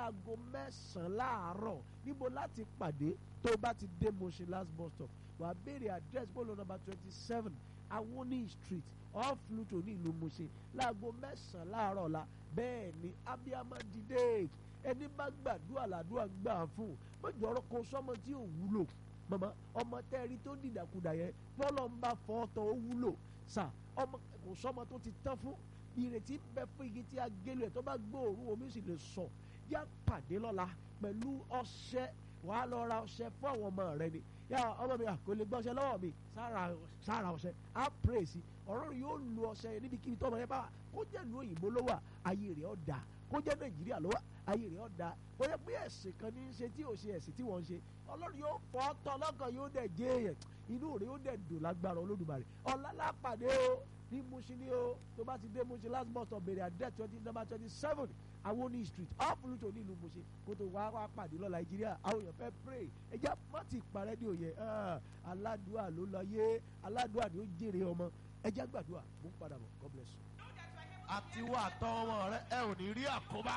láago mẹ́sàn-án láàárọ̀ níbo láti pàdé tó bá ti dé Mushin last bus stop wàá béèrè address bọ́ọ̀lù nọ́mbà twenty seven awoni street off Luto ní ìlú Mushin láago mẹ́sàn-án láàárọ̀ la bẹ́ẹ̀ ni abiyamọ dìde ẹni bá gbàdúrà làdúrà gbà fún mọ́jọ́ ọ̀rọ̀ kan sọ́mọ tí ò wúlò mọ̀mọ́ ọmọ tẹ́rí tó dìdàkudà yẹn bọ́lọ̀ ń bá fọ́ tán ó wúlò sà ọmọ kò sọ́mọ tó ti tán fún ìrètí ń bẹ fún igi tí a gélé ẹ̀ tó bá gbóòórùn omi sì lè sọ yá pàdé lọ́la pẹ̀lú ọṣẹ wàá lọ ra ọṣẹ fún àwọn ọmọ rẹ ni yá ọmọ mi kò lè gbọ́ ọṣẹ lọ́wọ́ mi sára sára ọṣẹ á pray sí ọ̀rọ̀ yóò lu ọṣẹ yẹn níbikíbi tó ọmọ yẹn bá wà kó jẹ́ ìlú òyìnbó ló wà ayé rẹ̀ ọ̀ dà kó jẹ́ nàìjíríà ló wà ayé rẹ̀ ọ̀ dà kó jẹ́ pé ẹ̀sìn kan ní í ṣe tí ò ṣe ẹ̀sìn tí wọ́n ń ṣe ọlọ́run yóò fọ́ tọ́ lọ́kàn yóò dẹ̀ jẹ́ èèyàn inú rẹ̀ yóò dẹ̀ dùn lágbára olódùmarè ọ̀làlápàdé o ní Mushin ní o tó bá ti dé Mushin last bus stop bèrè àdé twenty number twenty seven awoni street off Luto nílùú Mushin kó tó wá wá pàdé lọ nàìjíríà àwọn èèyàn fẹ́ pray ẹja má ti parẹ́ ní òye aládùúà ló lọ yé aládùúà ni ó jèrè ọmọ ẹja gbàdúrà mú padà bọ̀ God bless you. àti wà tọ́ ọmọ rẹ ẹ ò ní rí àkóbá.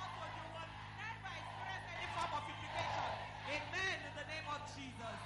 any form of implication. Amen in the name of Jesus.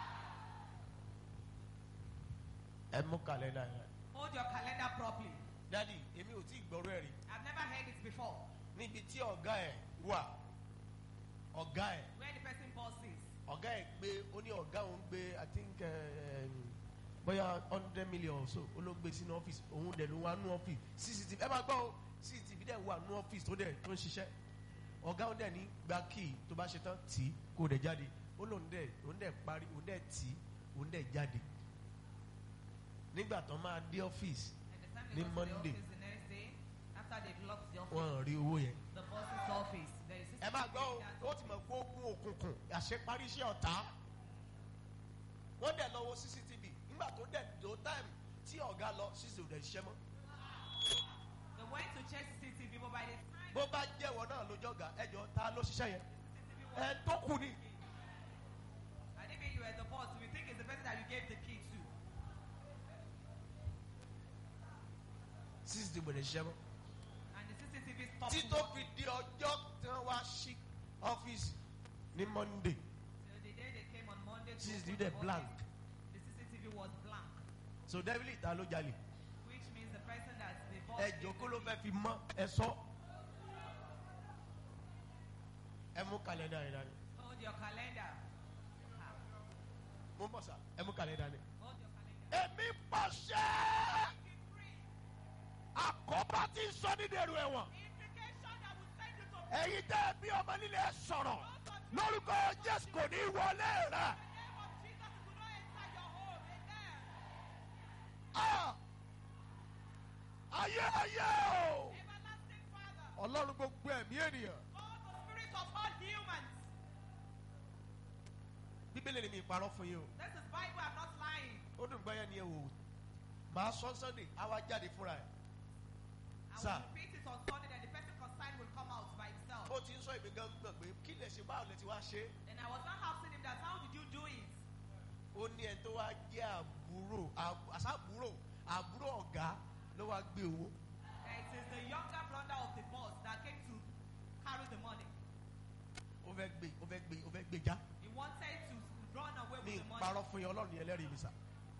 ẹ mú kàlẹ́ndà yẹn. Hold your calendar properly. dádì èmi ò tí ì gbọ́rọ̀ ẹ̀ rí I've never heard it before. níbi tí ọ̀gá ẹ̀ wà ọ̀gá ẹ̀ Where the person bosses. ọ̀gá ẹ̀ gbé ó ní ọ̀gá òun gbé i think um, bóyá hundred million or so ó ló gbé sínú ọ́fíìsì òun dẹ̀ ló wà nú ọ́fíìsì cctv ẹ máa gbọ́ o cctv dẹ̀ wà nú ọ́fíìsì tó dẹ̀ tó ń ṣiṣẹ́ ọ̀gá òun dẹ̀ ní gba kíì tó bá ṣe tán tì í kó dẹ̀ jáde ó lóun dẹ̀ òun dẹ̀ parí òun dẹ̀ tì í òun dẹ̀ jáde nígbà tó máa dé ọ́fíìsì And the time Ní they go to the Monday. office the next day, after they've locked the office, wọ́n rí owó yẹn. the boss's office, there is ẹ máa gbọ́ o ó ti mọ̀ pé ó gún òkùnkùn àṣeparí iṣẹ́ ọ̀tá wọ́n dẹ̀ lọ wo cctv nígbà tó dẹ̀ tó táìmù tí ọ̀gá lọ cctv ò dẹ̀ ṣiṣẹ́ mọ́ They went to check CCTV, but by the time bó bá jẹ́wọ́ náà lójọ́ ọ̀gá ẹjọ́ ta ló ṣiṣẹ́ yẹn CCTV ẹ was tó kù ni and even you were the boss, we think it's the person that you gave the key to. cctv ò dẹ̀ ṣiṣẹ́ mọ́ And the CCTV stopped tí tó fi working. di ọjọ́ tí wọ́n wá sí ọ́fíìsì ní monday So the day they came on Monday to CCTV open dẹ̀ the blank. office, the CCTV was blank, so devil ta ló jalè which means the person that the boss ẹ gave jọ kó the ló key fẹ́ fi mọ́ ẹ sọ ẹ mú kàlẹ́ndà yẹn dání Hold your calendar. Ah, mo ń bọ̀ sá ẹ mú kàlẹ́ndà dání. Hold your calendar. èmi pàṣẹ Keep free. àkọ́bá tí ń sọ ní dèrò ẹ̀wọ̀n Implication that will send you to ẹ̀yin tẹ́ ẹ bí ọmọ nílé ẹ sọ̀rọ̀ lórúkọ jésù kò ní í wọlé rẹ. the name of Jesus. It will not enter your home. Amen. Ah! ayé ayé o Everlasting Father, ọlọ́run gbogbo ẹ̀mí ènìyàn. all the spirit of all humans. bíbélì ni mi parọ́ fún yín o This is Bible. I'm not lying. ó dùn gbọ́yẹ́ ni ẹ wò ó màá sọ sunday á wá jáde fúnra ẹ̀ I Sir. will repeat it on Sunday, then the person concerned will come out by himself. ó ti ń sọ èmi gan gbọ̀n pé kí lè ṣe báwo lè ti wá ṣe é. And I was not asking him that. How did you do it? ó ní ẹni tó wá jẹ́ àbúrò àb- àṣàbúrò àbúrò ọ̀gá ló wá gbé owó It is the younger brother of the boss that came to carry the money. ó fẹ́ gbé ó fẹ́ gbé ó fẹ́ gbé já He wanted to run away ní with the money. ìparọ́ fún yín ọlọ́run yẹn lẹ́rìí mi sà.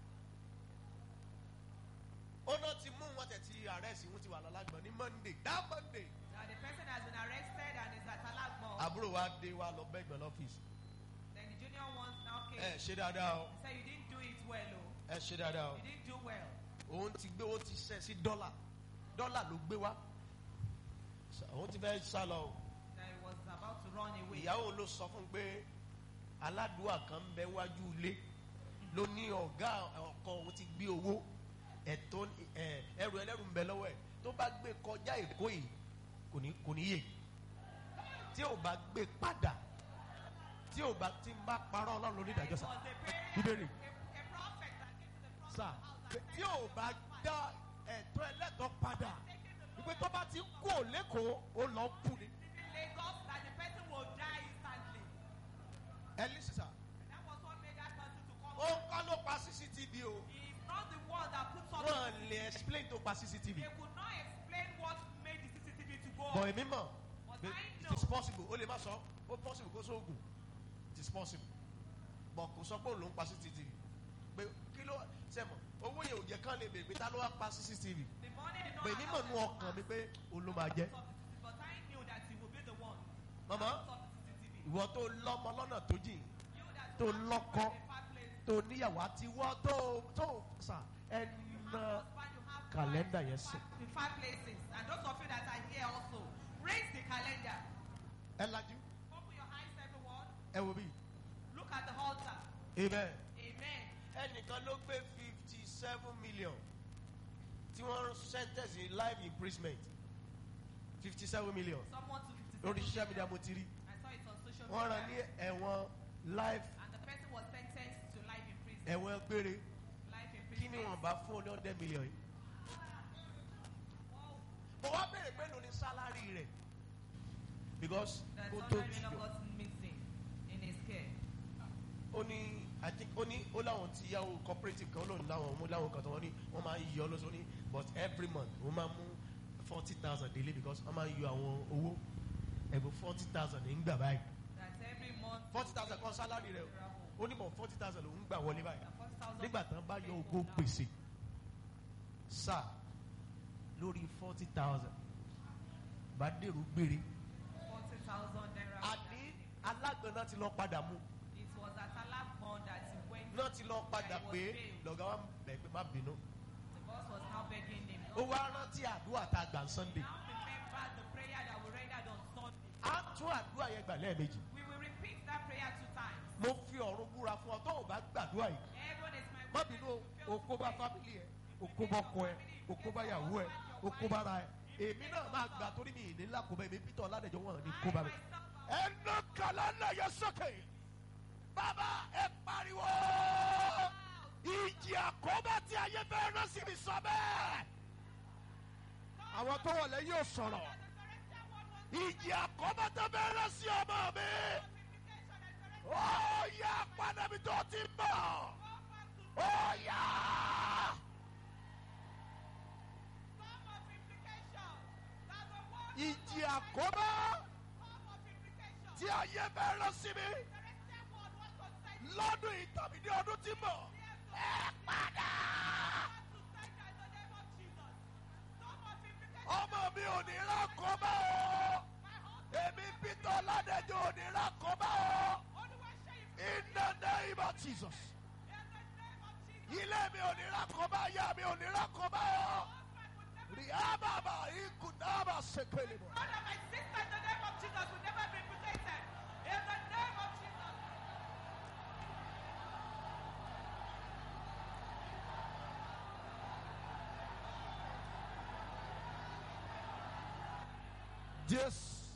ó náà ti mú wọn tẹ̀ tí àrẹ́sì wọn ti wà lọ́lágbọ̀n ní monday dá monday Now the person has been arrested and is at Alagbo. àbúrò wa dé wa lọ bẹ́gbẹ̀ lọ́fíìsì Then the junior ones now came. ẹ ṣe dáadáa o He said you didn't do it well, oh. ẹ ṣe dáadáa o You didn't do well. òun ti gbé ó ti ṣẹ́ sí dọ́là dọ́là ló gbé wá Sa- òun ti fẹ́ sá lọ o That he was about to run away. ìyàwó ló sọ fún un pé aládùúgbò kan ń bẹ wájú ilé ló ní ọ̀gá ọkọ òun ti gbé owó ẹ̀tọ́ ẹ̀, ẹrù ẹlẹ́rù ń bẹ lọ́wọ́ ẹ̀ tó bá gbé kọjá èkó yìí kò ní kò ní yè tí ò bá gbé padà tí ò bá ti ń bá parọ́ ọlọ́run lórí It ìdájọ́ was sá a parent, Bíbélì. a, a prophet that came to the prophet's sá house and tí ò bá dá ẹ̀tọ́ ẹlẹ́tọ́ padà ìpè tó bá ti kú ò lẹ́kọ̀ọ́ ó lọ kú ni in Lagos that the person will die instantly. ẹ lè sísà And that was what made that person to come. ó ń kọ́ ló pa cctv o. He is not the one that put something. wọ́n lè explain tó pa cctv. They could not explain what made the CCTV to go bọ̀ off. èmi mọ̀ But pé I know it's possible ó lè má sọ ó possible kó sóògùn it is possible but kò sọ pé òun ló ń pa cctv pé kí ló sẹ́mọ̀ owó yẹn ò jẹ́ kán lè bèbè ta ló wá pa cctv The money did not pé allow mímọ̀ nú us to ọkàn mi ask pé òun ló máa jẹ́ for the CCTV, but I knew that he would be the one. Mama? that saw the CCTV. ìwọ tó lọ́mọ lọ́nà tó jìn You that tó you have lọ́kọ. children in five places. tó níyàwó àti wọ́ tó tó sà ẹnà You have husband, you have Calendar, wife in yes, sir. five- In five places. And those of you that are here also, raise the calendar. ẹ lajú Open your eyes, everyone. ẹ wo bí Look at the altar. amen. Amen. ẹnìkan ló gbé fifty seven million tí wọ́n sentence in life imprisonment fifty seven million Someone to 57 lórí social media million. mo ti rí I saw it on social wọ́n rán ní media. ẹ̀wọ̀n life And the person was sentenced to life in prison. ẹ̀wọ̀n gbére Life in kí prison. ni wọ́n bá fún ọ ní hundred million yìí. Wow. mo wá béèrè pé lóní sálárì rẹ̀ because That kó tó somebody jùlọ got missing in his care. ó ní i think ó ní ó láwọn ti yáwó cooperative kan lónìí láwọn mú láwọn kan tó wọ́n ní wọ́n máa ń yọ lọ́sọ̀ ní but every month wọ́n máa mú forty thousand daily because wọ́n máa ń yọ àwọn owó ẹ̀bùn forty thousand ní gbà báyìí That every month. forty thousand kan sálárì rẹ̀ o ó ní mọ̀ forty thousand lòún gbà wọlé báyìí That 40,000 nígbà tán bá yọ ogún pèsè sáà lórí forty thousand bá dèrò gbére 40,000 naira. àní alágbọ̀n náà ti lọ padà mú It was at Alakmon that he went. náà ti lọ padà He was pé bailed. lọ́gá wa bẹ̀ pé má bínú The boss was now begging him. ó wá rántí àdúrà tá a gbà ń sunday Now remember the prayer that we rendered on Sunday. á tún àdúrà yẹn gbà lẹ́ẹ̀mejì We will repeat that prayer two times. mo fi ọ̀run búra fún ọ tó o bá gbàdúrà yìí Everyone is my má witness. bínú o If you o fail kó to bá pray, fámìlì ẹ o kó bá ọkọ ẹ o kó bá yàwó ẹ o kó bá ra ẹ èmi náà máa gbà torí mi ìní ńlá kó bá èmi peter ọládẹjọ wọn ní kó bá mi. ẹnu kàlánà yẹ sókè bàbá ẹ pariwo ìjì àkóbá tí ayé fẹ́ rán sí mi sọ bẹ́ẹ̀ àwọn tó wọlé yóò sọ̀rọ̀ ìjì àkóbá tó fẹ́ rán sí ọmọ mi ó yá padà mi tó ti bọ̀ ó yá. ìjì àkóbá tí ayé fẹ́ rán sí mi lọ́dún yìí tàbí ní ọdún tí ń bọ̀ ẹ padà. ọmọ mi ò ní rákọ́bá o èmi peter ọládẹjọ ò ní rákọ́bá o in the name of jesus ilé mi ò ní rákọ́bá ìyá mi ò ní rákọ́bá o ríábàbà ikùnábà ṣèkèlè mọ́. Father, my sister, in the name of Jesus, will never be implicated. In the name of Jesus. jésù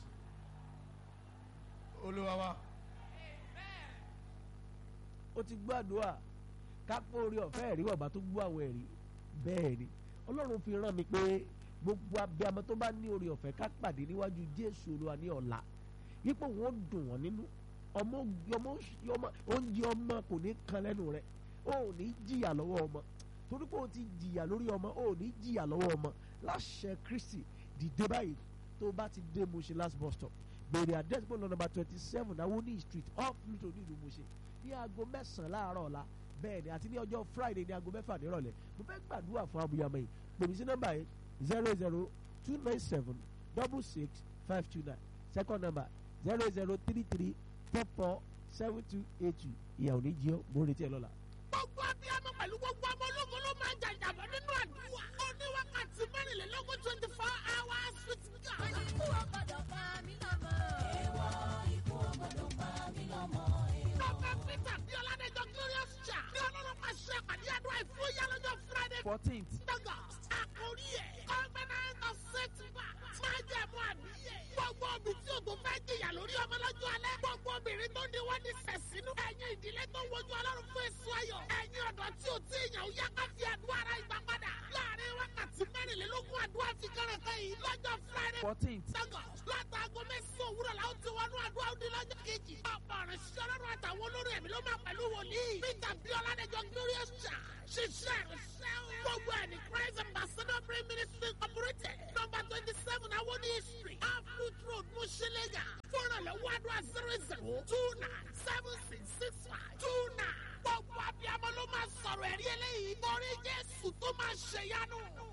olúwa wa Amen. ó ti gbàdúrà kápẹ́ orí ọ̀fẹ́ ẹ̀rí ọ̀bá tó gbọ́ àwọn ẹ̀rí bẹ́ẹ̀ ni ọlọ́run fi rán mi pé gbogbo abiyamọ tó bá ní orí ọ̀fẹ́ ká pàdé níwájú jésù olúwa ní ọ̀la yípo wọn dùn wọn nínú ọmọ ọmọ ọmọ oúnjẹ ọmọ kò ní kan lẹ́nu rẹ o ò ní jìyà lọ́wọ́ ọmọ torí pé o ti jìyà lórí ọmọ o ò ní jìyà lọ́wọ́ ọmọ láṣẹ kristi dìde báyìí tó bá ti dé Mushin last bus stop bèrè address bọ́ọ̀lù nọ́mbà twenty seven awoni street off Pluto ní ìlú Mushin ní aago mẹ́sàn-án láàárọ̀ ọ̀la bẹ́ẹ̀ ni àti ní ọjọ́ friday ní aago mẹ́fà nírọ̀lẹ́ mo fẹ́ gbàdúrà fún abuyamọ yìí pèmí sí nọ́mbà yìí zero zero two nine seven double six five two nine second number zero zero three three four four seven two eight two ìyàwó ní jí ọ́ mo ń retí ẹ lọ́la. gbogbo abiyamọ pẹ̀lú gbogbo ọmọ ológun ló máa ń jàjàbọ̀ nínú àdúrà. ó ní wákàtí mẹ́rìnlélógún twenty four hours with God. Ikú ò gbọdọ̀ pa mí lọ́mọ. Èèwọ̀ ikú ò gbọdọ̀ pa mí lọ́mọ. Dr. Peter bí Ọládẹ́jọ́ Glorious Cha ní ọlọ́run máa ṣe àpàdé àdúrà ìfúyà lọ́jọ́ Friday fourteenth August. Àkórí ẹ̀ Covenant of Setback. Máa jẹ́ mú àbíyẹ̀. Gbogbo obì tí o tó fẹ́ jìyà lórí ọmọ lọ́jọ́ alẹ́. Gbogbo obìnrin tó ní wọ́n ní sẹ̀sínú. Ẹ̀yin ìdílé tó ń wojú ọlọ́run fún èso ayọ̀. Ẹ̀yin ọ̀dọ́ tí o tí ìyàn yá ká fi àdúrà ara ìgbà padà. Láàárín wákàtí mẹ́rìnlélógún àdúrà fi kẹ́rẹ̀kẹ́ yìí lọ́jọ́ Friday fourteenth Lagos látàgọ mẹ́sàn-án òwúrọ̀ la ó ti wọnú àdúrà òdi lọ́jọ́ kejì. ọ̀pọ̀ ọ̀rẹ́ ṣiṣẹ́ ọlọ́run àtàwọn olórí ẹ̀mí ló máa pẹ̀lú wòlíì. Peter Biola Adéjọ Glorious Church ṣiṣẹ́ ìrìnsẹ́ o. gbogbo ẹ̀ ní christ ambassador prayer ministry incorporated number twenty seven awoni street aflut road mushilega fúnrànlọ́wọ́ àdúrà zero zero two nine seven six six five two nine. gbogbo abiyamọ ló máa sọ̀rọ̀ ẹ̀rí eléyìí torí jésù tó máa ṣèyanu.